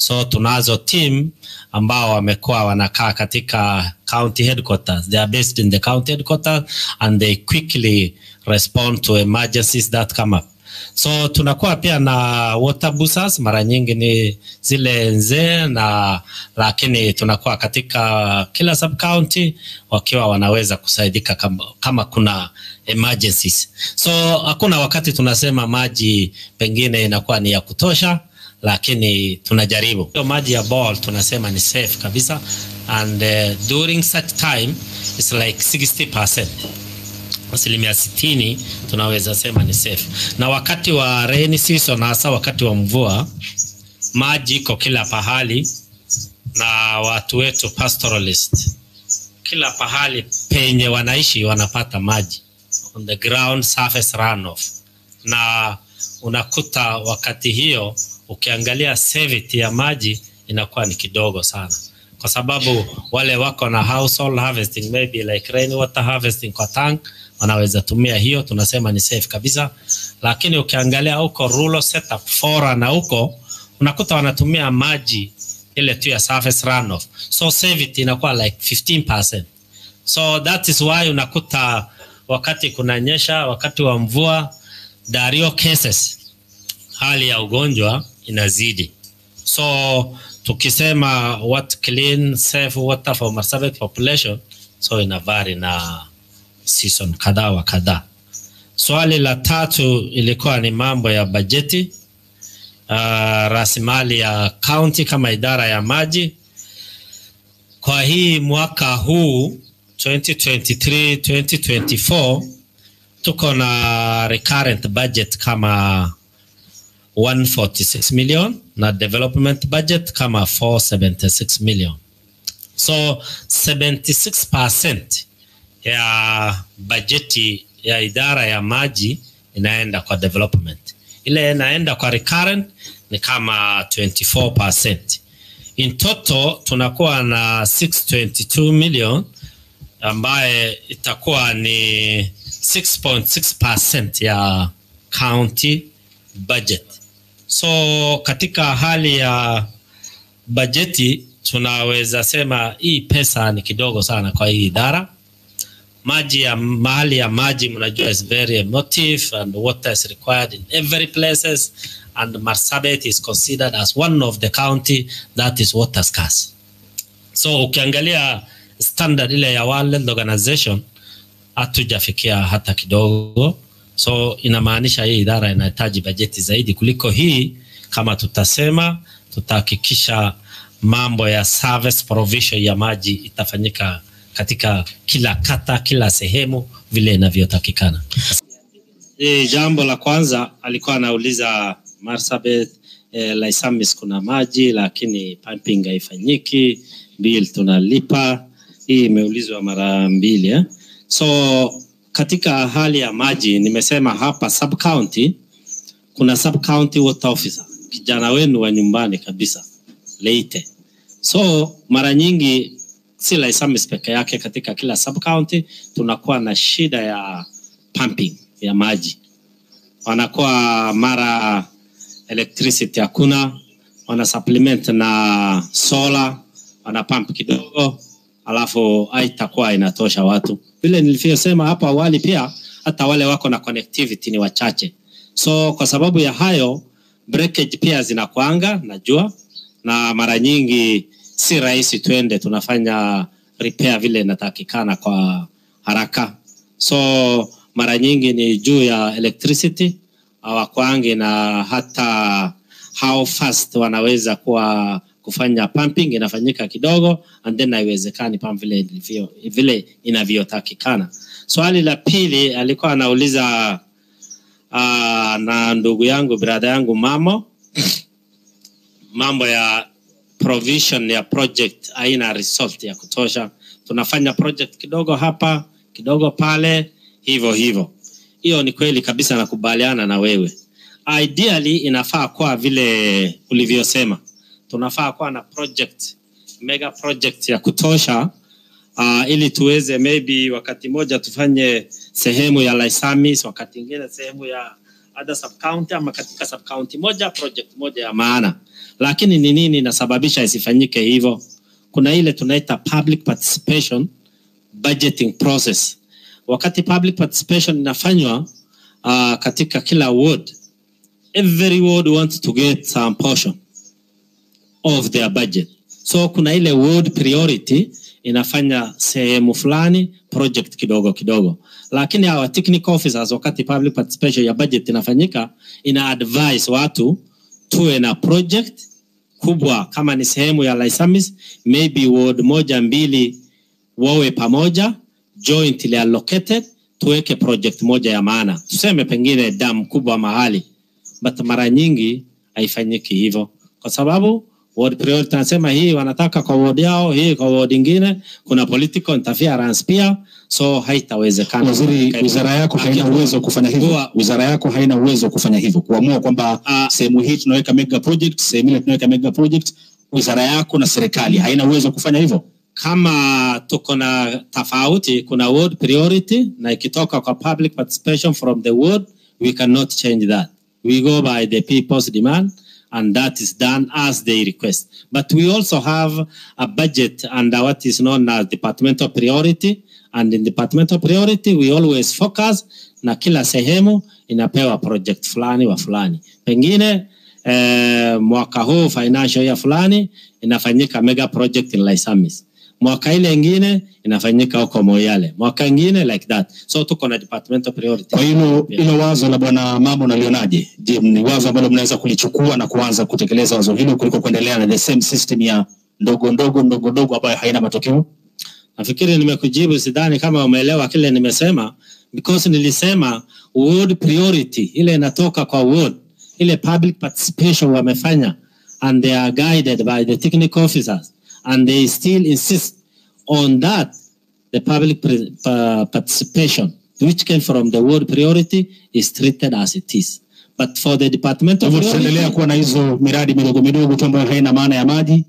So tunazo team ambao wamekuwa wanakaa katika county headquarters. They are based in the county headquarters and they quickly respond to emergencies that come up. So tunakuwa pia na water boosters, mara nyingi ni zile nzee na lakini tunakuwa katika kila sub county wakiwa wanaweza kusaidika kama, kama kuna emergencies. So hakuna wakati tunasema maji pengine inakuwa ni ya kutosha, lakini tunajaribu. Hiyo maji ya ball tunasema ni safe kabisa and uh, during such time it's like 60% asilimia sitini tunaweza sema ni safe. Na wakati wa rainy season, hasa wakati wa mvua, maji iko kila pahali, na watu wetu pastoralist, kila pahali penye wanaishi wanapata maji on the ground surface runoff, na unakuta wakati hiyo ukiangalia savity ya maji inakuwa ni kidogo sana kwa sababu wale wako na household harvesting maybe like rainwater harvesting kwa tank wanaweza tumia hiyo, tunasema ni safe kabisa. Lakini ukiangalia huko rural setup fora na huko unakuta wanatumia maji ile tu ya surface runoff, so savity inakuwa like 15%. So that is why unakuta wakati kunanyesha, wakati wa mvua, dario cases, hali ya ugonjwa inazidi. So tukisema what clean safe water for Marsabit population, so ina vary na season kadhaa wa kadhaa. Swali la tatu ilikuwa ni mambo ya bajeti, uh, rasilimali ya county kama idara ya maji. Kwa hii mwaka huu 2023 2024 tuko na recurrent budget kama 146 million na development budget kama 476 million. So 76% ya bajeti ya idara ya maji inaenda kwa development. Ile inaenda kwa recurrent ni kama 24%. In total tunakuwa na 622 million ambaye itakuwa ni 6.6% ya county budget. So katika hali ya bajeti tunaweza sema hii pesa ni kidogo sana kwa hii idara. Maji ya mahali ya maji mnajua is very emotive and water is required in every places and Marsabit is considered as one of the county that is water scarce. So ukiangalia standard ile ya World Health Organization hatujafikia hata kidogo. So inamaanisha hii idara inahitaji bajeti zaidi kuliko hii. Kama tutasema tutahakikisha mambo ya service provision ya maji itafanyika katika kila kata, kila sehemu vile inavyotakikana. E, jambo la kwanza alikuwa anauliza Marsabit eh, Laisamis kuna maji lakini pumping haifanyiki, bill tunalipa. Hii imeulizwa mara mbili eh? So katika hali ya maji nimesema hapa sub county kuna sub county water officer, kijana wenu wa nyumbani kabisa Leite. So mara nyingi si Laisamis peke yake, katika kila sub county tunakuwa na shida ya pumping ya maji, wanakuwa mara electricity hakuna, wana supplement na solar, wana pump kidogo, alafu haitakuwa inatosha watu. Vile nilivyosema hapo awali, pia hata wale wako na connectivity ni wachache, so kwa sababu ya hayo breakage pia zinakwanga najua, na mara nyingi si rahisi twende tunafanya repair vile inatakikana kwa haraka, so mara nyingi ni juu ya electricity hawakwangi na hata how fast wanaweza kuwa kufanya pumping inafanyika kidogo and then haiwezekani pam vile ilivyo vile inavyotakikana. Swali la pili alikuwa anauliza uh, na ndugu yangu brother yangu mamo mambo ya provision ya project haina result ya kutosha. Tunafanya project kidogo hapa kidogo pale, hivyo hivyo. Hiyo ni kweli kabisa, nakubaliana na wewe. Ideally inafaa kuwa vile ulivyosema, tunafaa kuwa na project mega project ya kutosha uh, ili tuweze maybe wakati moja tufanye sehemu ya Laisamis, wakati ingine sehemu ya other sub county, ama katika sub county moja project moja ya maana. lakini ni nini inasababisha isifanyike hivyo? Kuna ile tunaita public participation budgeting process. Wakati public participation inafanywa uh, katika kila ward, every ward wants to get some portion of their budget. So kuna ile ward priority inafanya sehemu fulani project kidogo kidogo, lakini our technical officers, wakati public participation ya budget inafanyika, ina advise watu tuwe na project kubwa, kama ni sehemu ya Laisamis, maybe ward moja mbili wawe pamoja jointly allocated, tuweke project moja ya maana, tuseme pengine dam kubwa mahali, but mara nyingi haifanyiki hivyo kwa sababu ward priority anasema hii wanataka kwa ward yao, hii kwa ward ingine, kuna political interference pia, so haitawezekana. Waziri, wizara yako haina uwezo wa kufanya hivyo. Kuwa- Wizara yako haina uwezo wa kufanya hivyo, kuamua kwamba Ah. sehemu hii tunaweka mega project, sehemu ile tunaweka mega project. Wizara yako na serikali haina uwezo wa kufanya hivyo. kama tuko na tofauti, kuna ward priority na ikitoka kwa public participation from the ward, we cannot change that. We go by the people's demand and that is done as they request. But we also have a budget under what is known as departmental priority and in departmental priority we always focus na kila sehemu inapewa project fulani wa fulani. Pengine eh, mwaka huu financial year fulani inafanyika mega project in Laisamis mwaka ile ingine inafanyika huko Moyale, mwaka ingine like that. So tuko na departmental priority. Kwa hilo hilo wazo la bwana mama unalionaje? Je, ni wazo ambalo mnaweza kulichukua na kuanza kutekeleza wazo hilo kuliko kuendelea na the same system ya ndogo ndogo ndogo ndogo ambayo haina matokeo? Nafikiri nimekujibu, sidhani kama umeelewa kile nimesema, because nilisema ward priority ile inatoka kwa ward, ile public participation wamefanya and they are guided by the technical officers and they still insist on that the public pre- pa- participation which came from the ward priority is treated as it is but for the departmental Kwa hivyo tutaendelea priority, kuwa na hizo miradi midogo midogo tu ambayo haina maana ya maji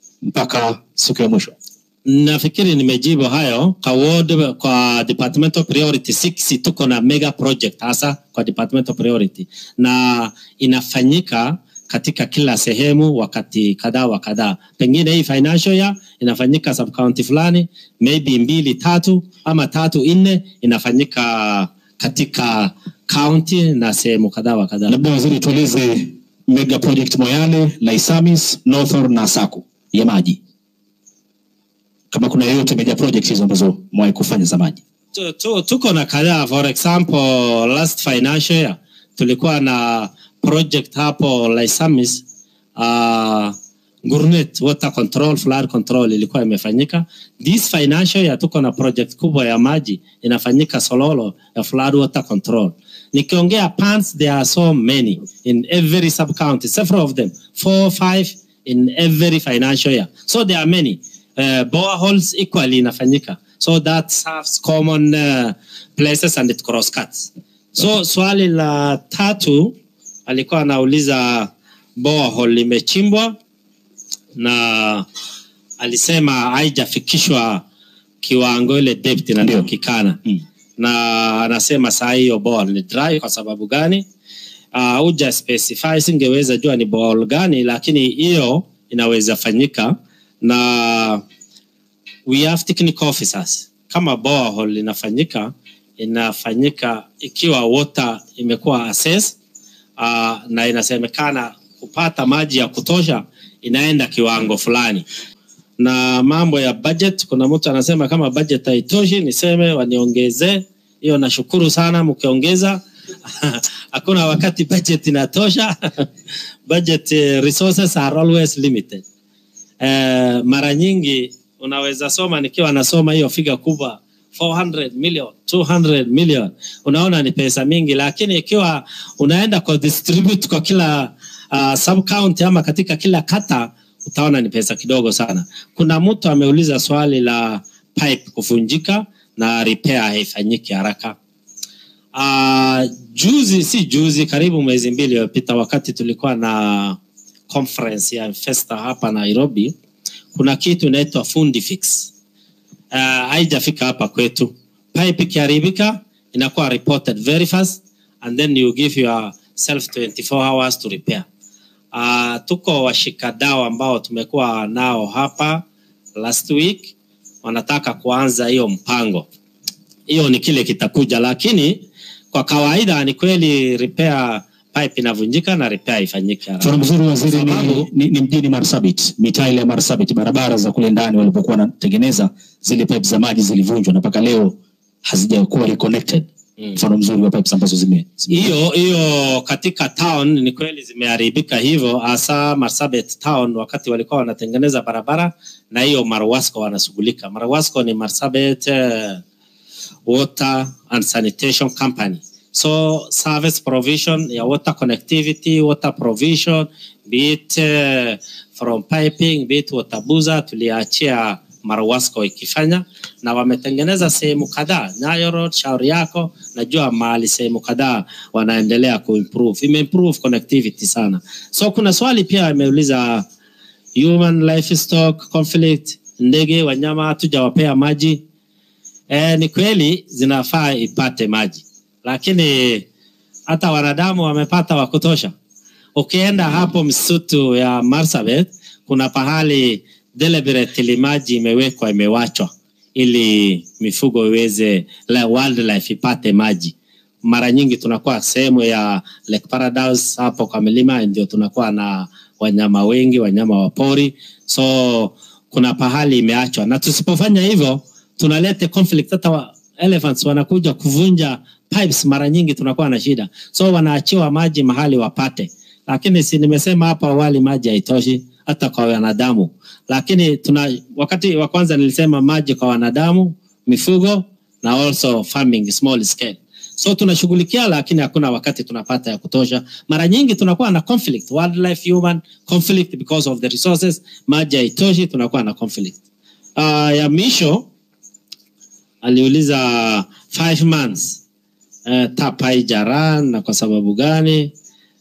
mpaka siku ya mwisho. nafikiri nimejibu hayo kwa ward, kwa departmental priority 6 tuko na mega project hasa kwa departmental priority na inafanyika katika kila sehemu wakati kadhaa wa kadhaa. Pengine hii financial year inafanyika sub county fulani, maybe mbili tatu ama tatu nne inafanyika katika county na sehemu kadhaa wa kadhaa. Labda waziri, tueleze mega project Moyale, Laisamis, Northor na Saku ya maji, kama kuna yoyote mega project hizo ambazo mwahi kufanya za maji. tu, tu, tuko na kadhaa for example last financial year tulikuwa na project hapo Laisamis uh, Gurnet water control flood control ilikuwa imefanyika this financial year tuko na project kubwa ya maji inafanyika Sololo ya flood water control nikiongea pans there are so many in every sub county several of them four five in every financial year so there are many uh, boreholes equally inafanyika so that serves common uh, places and it cross cuts so swali la tatu alikuwa anauliza borehole limechimbwa na alisema haijafikishwa kiwango ile depth inatakikana Mm. na anasema saa hiyo ball ni dry kwa sababu gani uh, uja specify singeweza jua ni ball gani lakini hiyo inaweza fanyika na we have technical officers kama borehole inafanyika inafanyika ikiwa water imekuwa assess uh, na inasemekana kupata maji ya kutosha inaenda kiwango fulani na mambo ya budget kuna mtu anasema kama budget haitoshi niseme waniongezee hiyo nashukuru sana mkiongeza hakuna wakati budget inatosha budget eh, resources are always limited eh, mara nyingi unaweza soma nikiwa nasoma hiyo figa kubwa 400 million 200 million unaona ni pesa mingi lakini ikiwa unaenda kwa distribute kwa kila uh, sub county ama katika kila kata utaona ni pesa kidogo sana kuna mtu ameuliza swali la pipe kuvunjika na repair haifanyiki haraka uh, juzi si juzi karibu mwezi mbili iliyopita wakati tulikuwa na conference ya Festa hapa Nairobi kuna kitu inaitwa fundi fix uh, haijafika hapa kwetu pipe ikiharibika inakuwa reported very fast and then you give yourself 24 hours to repair Uh, tuko washikadau ambao tumekuwa nao hapa last week, wanataka kuanza hiyo mpango. Hiyo ni kile kitakuja, lakini kwa kawaida ni kweli repair pipe inavunjika na repair ifanyike haraka. Mfano mzuri waziri ni, Sababu- ni, ni mjini Marsabit, mitaa ile ya Marsabit, barabara za kule ndani walipokuwa wanatengeneza zile pipe za maji zilivunjwa na mpaka leo hazijakuwa reconnected. Mm. Mfano mzuri wa pipes ambazo zime, zime hiyo hiyo katika town ni kweli zimeharibika hivyo, hasa Marsabit town wakati walikuwa wanatengeneza barabara, na hiyo Marwasco wanashughulika. Marwasco ni Marsabit eh, Water and Sanitation Company. So service provision ya water connectivity, water provision, be it eh, from piping, be it water boozer, tuliachia Marwasco ikifanya na wametengeneza sehemu kadhaa Nyayo Road, shauri yako, najua mahali sehemu kadhaa wanaendelea kuimprove, imeimprove connectivity sana. So kuna swali pia ameuliza human livestock conflict, ndege wanyama hatujawapea maji. E, ni kweli zinafaa ipate maji, lakini hata wanadamu wamepata wa kutosha. Ukienda hapo msitu ya Marsabit, kuna pahali deliberately maji imewekwa imewachwa ili mifugo iweze la wildlife ipate maji. Mara nyingi tunakuwa sehemu ya Lake Paradise hapo kwa milima, ndio tunakuwa na wanyama wengi, wanyama wa pori, so kuna pahali imeachwa, na tusipofanya hivyo tunaleta conflict. Hata wa elephants wanakuja kuvunja pipes, mara nyingi tunakuwa na shida, so wanaachiwa maji mahali wapate, lakini si nimesema hapo awali maji haitoshi hata kwa wanadamu, lakini tuna wakati wa kwanza nilisema maji kwa wanadamu, mifugo na also farming small scale. So tunashughulikia, lakini hakuna wakati tunapata ya kutosha. Mara nyingi tunakuwa na conflict, wildlife human conflict because of the resources. Maji haitoshi, tunakuwa na conflict. Uh, ya misho aliuliza five months uh, tap haijaran na kwa sababu gani?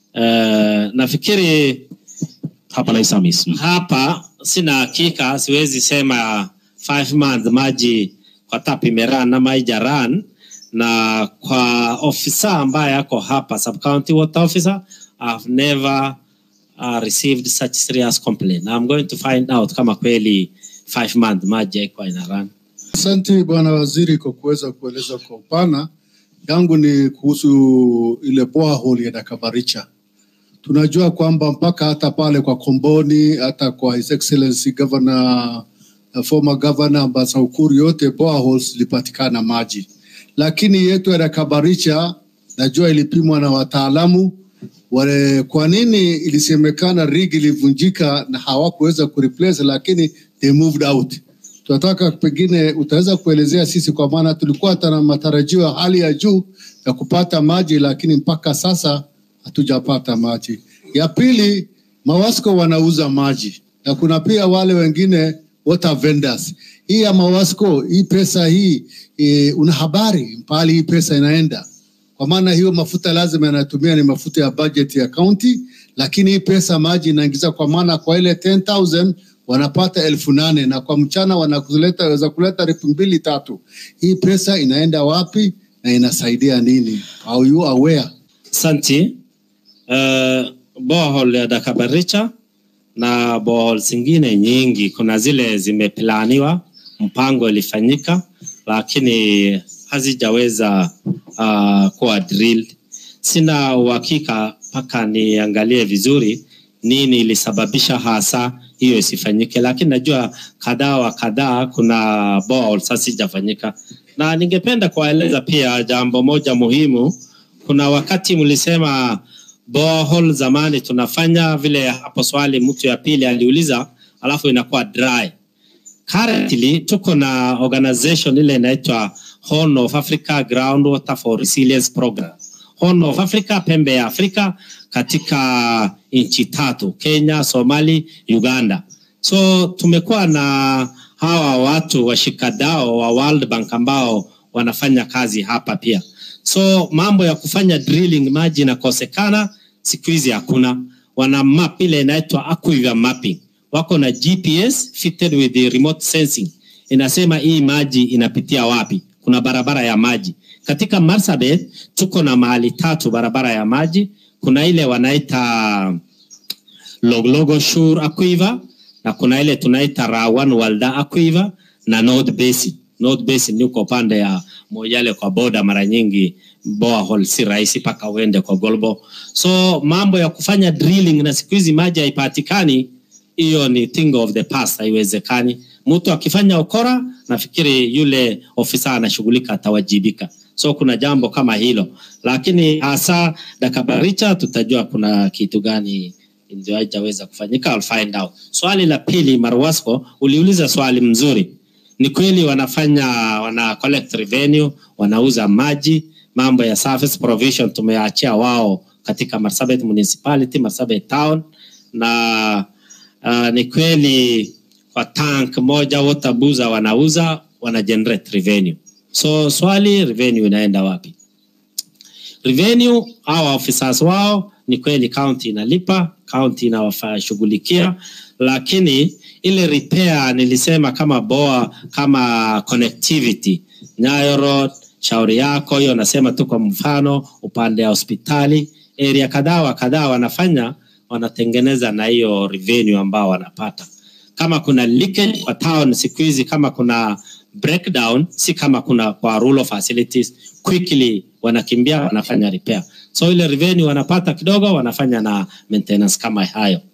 Uh, nafikiri hapa Lais Hamis. Mm. hapa sina hakika, siwezi sema five months maji kwa tap imeran ama haijaran, na kwa ofisa ambaye ako hapa sub county water officer I've never uh, received such serious complaint. I'm going to find out kama kweli five months maji haikuwa inaran. Asante Bwana Waziri kwa kuweza kueleza kwa upana. Yangu ni kuhusu ile borehole ya Dakabaricha. Tunajua kwamba mpaka hata pale kwa Komboni, hata kwa His Excellency Governor, uh, former Governor Ambassa Ukuru, yote boreholes zilipatikana maji, lakini yetu ya Dakabaricha najua ilipimwa na wataalamu wale. Kwa nini ilisemekana rig ilivunjika na hawakuweza kureplace, lakini they moved out tunataka pengine utaweza kuelezea sisi, kwa maana tulikuwa tuna matarajio ya hali ya juu ya kupata maji, lakini mpaka sasa hatujapata maji. Ya pili, Mawasco wanauza maji na kuna pia wale wengine water vendors. Hii ya Mawasco, hii pesa hii e, una habari pahali hii pesa inaenda? Kwa maana hiyo mafuta lazima yanatumia ni mafuta ya budget ya county, lakini hii pesa maji inaingiza, kwa maana kwa ile 10,000 wanapata elfu nane na kwa mchana wanakuleta waweza kuleta elfu mbili tatu. Hii pesa inaenda wapi na inasaidia nini? Are you aware? Santi, uh, borehole ya Dakabaricha na borehole zingine nyingi, kuna zile zimeplaniwa, mpango ilifanyika, lakini hazijaweza uh, kuwa drilled. Sina uhakika mpaka niangalie vizuri nini ilisababisha hasa hiyo isifanyike, lakini najua kadhaa wa kadhaa kuna boreholes hazijafanyika, na ningependa kuwaeleza pia jambo moja muhimu. Kuna wakati mlisema borehole zamani tunafanya vile, hapo swali mtu ya pili aliuliza, alafu inakuwa dry. Currently tuko na organization ile inaitwa Horn of Africa Groundwater for Resilience Program. Horn of Africa, pembe ya Afrika katika nchi tatu, Kenya, Somali, Uganda. So tumekuwa na hawa watu washikadao wa World Bank ambao wanafanya kazi hapa pia. So mambo ya kufanya drilling maji inakosekana siku hizi hakuna. Wana map ile inaitwa aquifer mapping, wako na GPS fitted with the remote sensing, inasema hii maji inapitia wapi. Kuna barabara ya maji katika Marsabit, tuko na mahali tatu barabara ya maji. Kuna ile wanaita Loglogo Shore Aquiver na kuna ile tunaita Rawan Walda Aquiver na North Basin. North Basin ni uko pande ya Moyale kwa boda, mara nyingi borehole si rahisi mpaka uende kwa Golbo. So mambo ya kufanya drilling na siku hizi maji haipatikani, hiyo ni thing of the past, haiwezekani. Mtu akifanya ukora, nafikiri yule ofisa anashughulika atawajibika. So kuna jambo kama hilo, lakini hasa Dakabaricha tutajua kuna kitu gani ndio haijaweza kufanyika. I'll find out. Swali la pili, Marwasco, uliuliza swali mzuri. Ni kweli wanafanya wana collect revenue, wanauza maji, mambo ya service provision tumeachia wao katika Marsabit municipality, Marsabit town na uh, ni kweli kwa tank moja Waterbuza wanauza wana generate revenue. So swali revenue inaenda wapi? Revenue hawa officers wao ni kweli county inalipa, county inawashughulikia, lakini ile repair nilisema kama boa kama connectivity Nyayo Road, shauri yako hiyo, nasema tu kwa mfano upande wa hospitali area kadhaa wa kadhaa wanafanya wanatengeneza na hiyo revenue ambao wanapata. Kama kuna leakage kwa town siku hizi, kama kuna breakdown, si kama kuna kwa rural facilities, quickly wanakimbia wanafanya repair. So ile revenue wanapata kidogo, wanafanya na maintenance kama hayo.